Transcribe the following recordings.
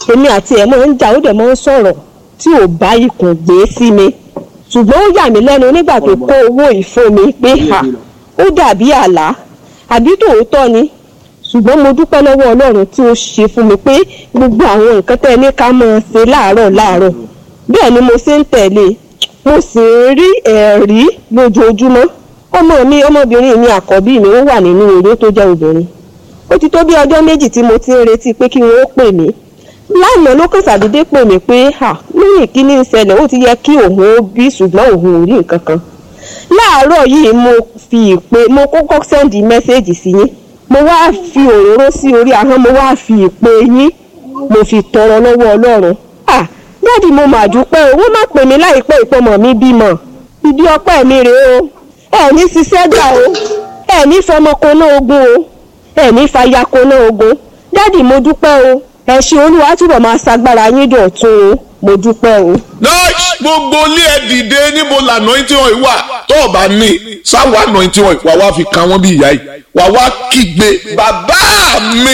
èmi àti ẹ̀ máa ń jà ó dẹ̀ máa ń sọ̀rọ̀ tí ò bá ikùn gbé sí mi ṣùgbọ́n ó yà mí lẹ́nu nígbà tó kó owó yìí fún mi pé ha ó dàbí àlá àbí tòótọ́ ni ṣùgbọ́n mo dúpẹ́ lọ́wọ́ ọlọ́run tí ó ṣe fún mi pé gbogbo àwọn nǹkan tẹ́ ẹ ní ká máa ṣe láàárọ̀ láàárọ̀ bẹ́ẹ̀ ni mo ṣe ń tẹ̀lé mo sì ń rí ẹ̀rí lójoojúmọ́ ọmọ mi ọmọbìnrin mi àkọ́bí mi ó wà nínú eré tó jẹ́ obìnrin ó ti tó bí ọjọ́ méjì tí mo ti ń retí pé kí wọ́n ó pè mí lánàá ló kàn ṣàdédé pè mí pé ha lóyìn kíní ń ṣẹlẹ̀ ó ti yẹ kí òun ó bí ṣùgbọ́n òun ò rí nǹkan kan láàárọ̀ yìí mo fi ìpè mo kọ́kọ́ sẹ́ndì mẹ́sẹ́ẹ̀jì sí yín mo wá fi òróró sí orí ahọ́n mo wá fi ìpè yín mo fi tọrọ lọ́wọ́ ọlọ́run ah dáàdi mo mà dúpẹ́ o wọ́n má pè mí láìpẹ́ ìpọ́mọ̀ mi bímọ ibi ọpẹ́ mi rèé o ẹ ní ṣiṣẹ́ gbà o ẹ ní fọmọkóná ogun o ẹ ní fàyàkóná ogun dáàdi mo dúpẹ́ o ẹ ṣe olúwa túbọ̀ máa ṣagbára yín dọ̀tun o mo dúpẹ́ o. nice gbogbo ilé ẹ dìde níbo lànà tí wọn wà tó o bá ní sáwà nà tí wọn wà wá fi kan wọn bí ìyá yìí wà wá kígbe bàbá mi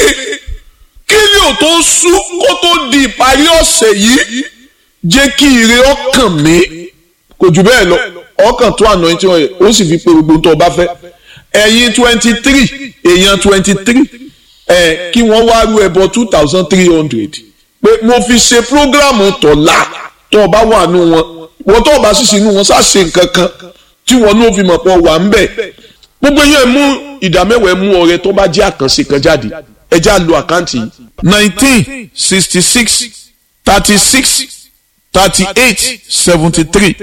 kí ni ò tó sú kó tó di ìparí ọ̀sẹ̀ yìí jẹ́ kí ire ọkàn mi kò jù bẹ́ẹ̀ lọ ọkàn tó àná tí wọn yẹ ó sì fi pe gbogbo tó o bá fẹ́ ẹ̀yin twenty three èèyàn twenty three ẹ̀ kí wọ́n wá rú ẹbọ two thousand three hundred pé mo fi ṣe prógrámù tọ̀la tó o bá wà nù wọn wọ́n tó o bá sì sínú wọn ṣàṣe nǹkan kan tí wọn ní o fi mọ̀ pọ̀ wà ń bẹ̀ gbogbo yẹn mú ìdámẹ́wàá mú ọrẹ tó bá jẹ́ àkànṣe kan jáde ẹ já lo àkáǹtì yìí nineteen sixty six thirty six thirty eight seventy three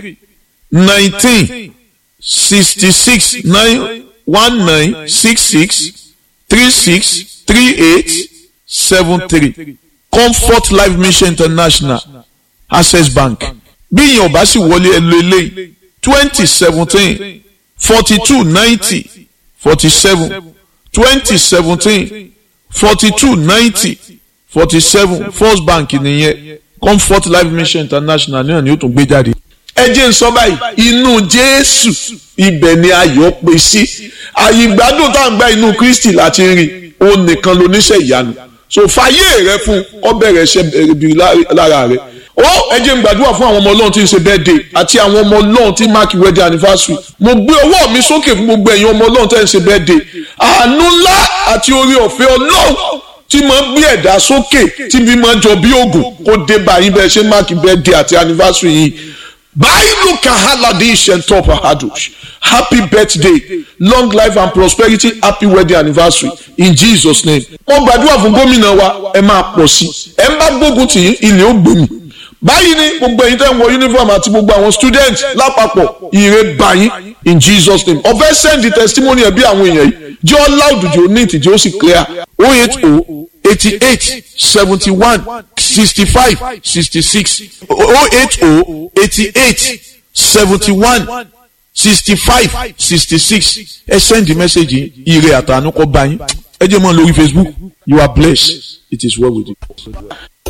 nineteen sixty six nine one nine six six three six three eight seven three comfort life mission international access bank bí ìyẹn ò bá sì wọlé ẹ lo eléyìí twenty seventeen forty two ninety forty seven twenty seventeen forty two ninety forty seven first bank nìyẹn comfort life mission international náà ni ó tún gbé jáde. ẹ jẹ́ n sọ báyìí inú jésù ibẹ̀ ni ayọ̀ pé sí àyè ìgbádùn tá à ń gba inú kristi láti rìn òun nìkan lóníṣẹ́ ìyanu so fàyè rẹ fún ọ bẹ̀rẹ̀ ṣe bí lára rẹ ó ẹ jẹ́ n gbàdúrà fún àwọn ọmọ ọlọ́run tí ń ṣe birthday àti àwọn ọmọ ọlọ́run tí mark wedding anniversary mo gbé ọwọ́ mi sókè fún gbogbo ẹ̀yin ọmọ ọlọ́run tí ń ṣe birthday àánú ńlá àti orí ọ̀fẹ́ ọlọ́run tí máa ń gbé ẹ̀dá sókè tí bí máa ń jọ bí ògùn kó dé báyìí bẹ́ẹ̀ ṣe mark birthday àti anniversary yìí báyìí kahaladi shentopa hadush happy birthday long life and prosperity happy wedding anniversary in jesus name. wọ́n gbàdúrà fún gómìnà wa ẹ máa pọ̀ sí ẹ ń bá gbógun tì yín ilé ó gbòmì báyìí ni gbogbo ẹ̀yin tẹ́ ń wọ uniform àti gbogbo àwọn student lápapọ̀ ire báyìí in jesus name ọ̀fẹ́ send the testimony ẹ̀ bí àwọn èèyàn yìí jẹ́ ọ́ loud jù ó neat jẹ́ ó sì clear oh eight oh eighty eight seventy one sixty five sixty six oh eight oh eighty eight seventy one sixty five sixty six ẹ send the message yìí ire àtànú kọ bá yín ẹ jẹ́ mọ́ lórí facebook you are blessed it is well with you.